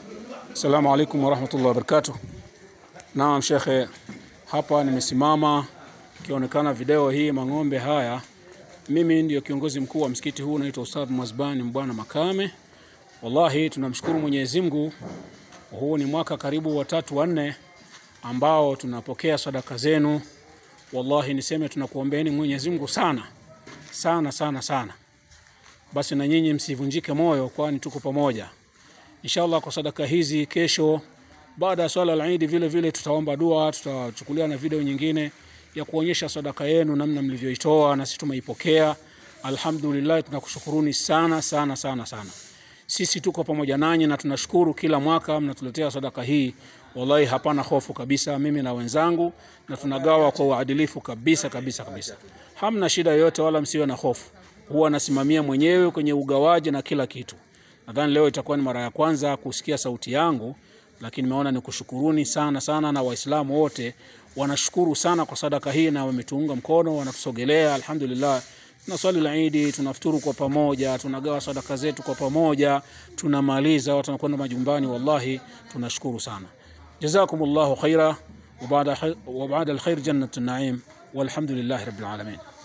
Assalamu alaikum warahmatullahi wabarakatuh. Naam shekhe, hapa nimesimama ikionekana video hii mang'ombe haya. Mimi ndio kiongozi mkuu wa msikiti huu naitwa Ustadh Mwazbani Mbwana Makame. Wallahi tunamshukuru Mwenyezi Mungu, huu ni mwaka karibu watatu wanne ambao tunapokea sadaka zenu. Wallahi niseme tunakuombeeni Mwenyezi Mungu sana sana sana sana. Basi na nyinyi msivunjike moyo, kwani tuko pamoja inshallah kwa sadaka hizi. Kesho baada ya swala la Eid vile vile tutaomba dua, tutachukulia na video nyingine ya kuonyesha sadaka yenu namna mlivyoitoa na sisi tumeipokea. Alhamdulillah, tunakushukuruni sana sana sana sana. Sisi tuko pamoja nanyi na tunashukuru kila mwaka mnatuletea sadaka hii. Wallahi hapana hofu kabisa, mimi na wenzangu, na tunagawa kwa uadilifu kabisa kabisa kabisa. Hamna shida yoyote, wala msiwe na hofu. Huwa nasimamia mwenyewe kwenye ugawaji na kila kitu. Nadhani leo itakuwa ni mara ya kwanza kusikia sauti yangu, lakini nimeona nikushukuruni sana sana, na Waislamu wote wanashukuru sana kwa sadaka hii na wametuunga mkono, wanatusogelea. Alhamdulillah, tuna swali la Idi, tunafuturu kwa pamoja, tunagawa sadaka zetu kwa pamoja, tunamaliza, watu wanakwenda majumbani. Wallahi tunashukuru sana. Jazakumullahu khaira wa baada alkhair jannatun naim walhamdulillahi rabbil alamin.